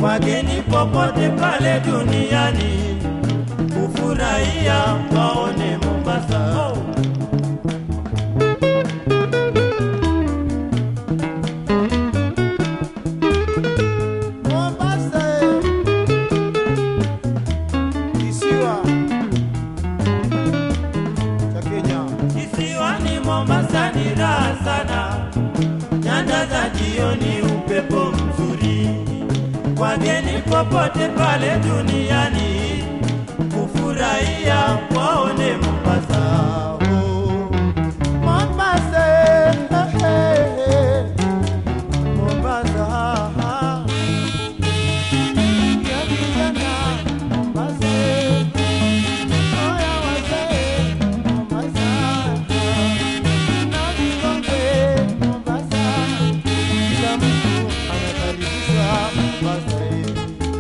wageni popote pale duniani kufurahia waone Mombasa. Oh. Mombasa, kisiwa cha Kenya. Kisiwani Mombasa ni raha sana, nyanda za jioni, upepo mzuri, wageni popote pale duniani kufurahia waone Mombasa. Oh. Mombasa, eh, eh, eh. Mombasa, ah. Ya vijana, Mombasa, eh. Oya wazee, Mombasa, na vikongwe, Mombasa. Kila mtu anakaribishwa Mombasa, eh.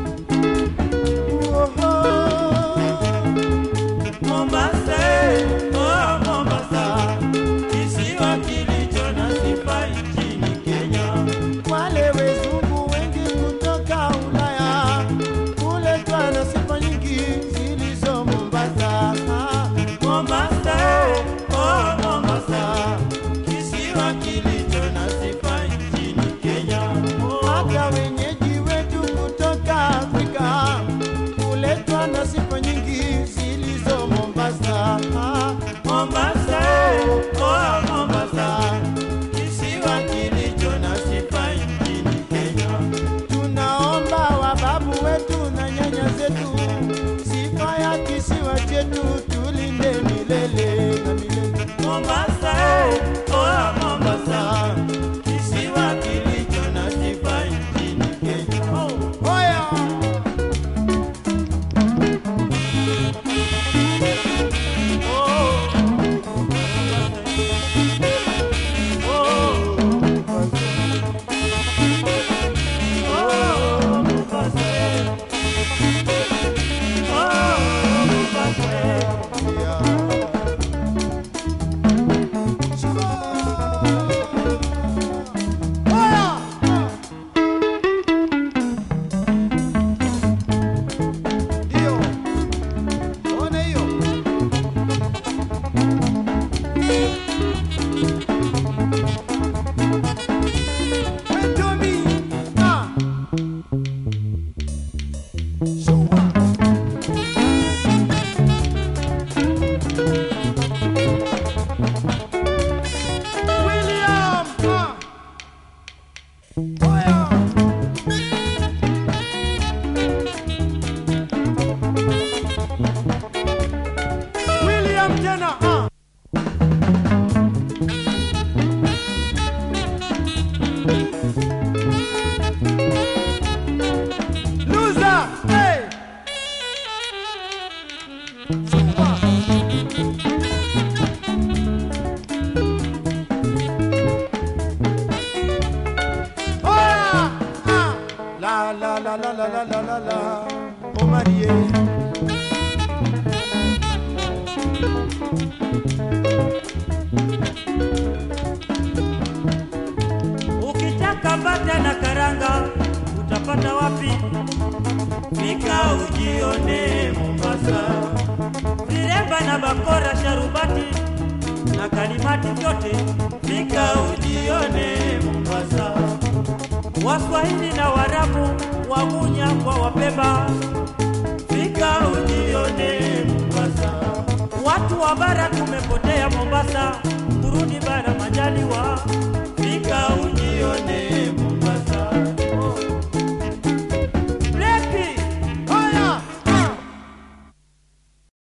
Oh, Mombasa, oh Mombasa, kisiwa kilicho na sifa nchini Kenya. Wale wezungu wengi kutoka Ulaya huletwa na sifa nyingi zilizo Mombasa. Mombasa, oh Mombasa, kisiwa kilicho na sifa nchini Kenya. Oh, Hata wenyeji wetu kutoka Afrika huletwa na sifa nyingi zilizo Mombasa. Mombasa, oh Mombasa, kisiwa kilicho na sifa nchini Kenya. Tunaomba wababu wetu na nyanya zetu, sifa ya kisiwa chetu tulinde milele na milele. Mombasa, oh Mombasa, kisiwa kilicho na sifa nchini Kenya. Oh. Oya! Ndio. Ona hiyo. Hey, Tommy. Ah. Shua. William. Ah. Oya. William tena. Ah. Loser. Hey. Chua. Oya. Ah. La la la la la la la la la. Oh Marie. Ukitaka bata na karanga utapata wapi? Fika ujione Mombasa, viremba na bakora, sharubati na kalimati vyote, fika ujione Mombasa. Waswahili na Warabu, Wagunya kwa Wapemba, fika ujione Mombasa. Watu wa bara tumepotea Mombasa, kurudi bara majaliwa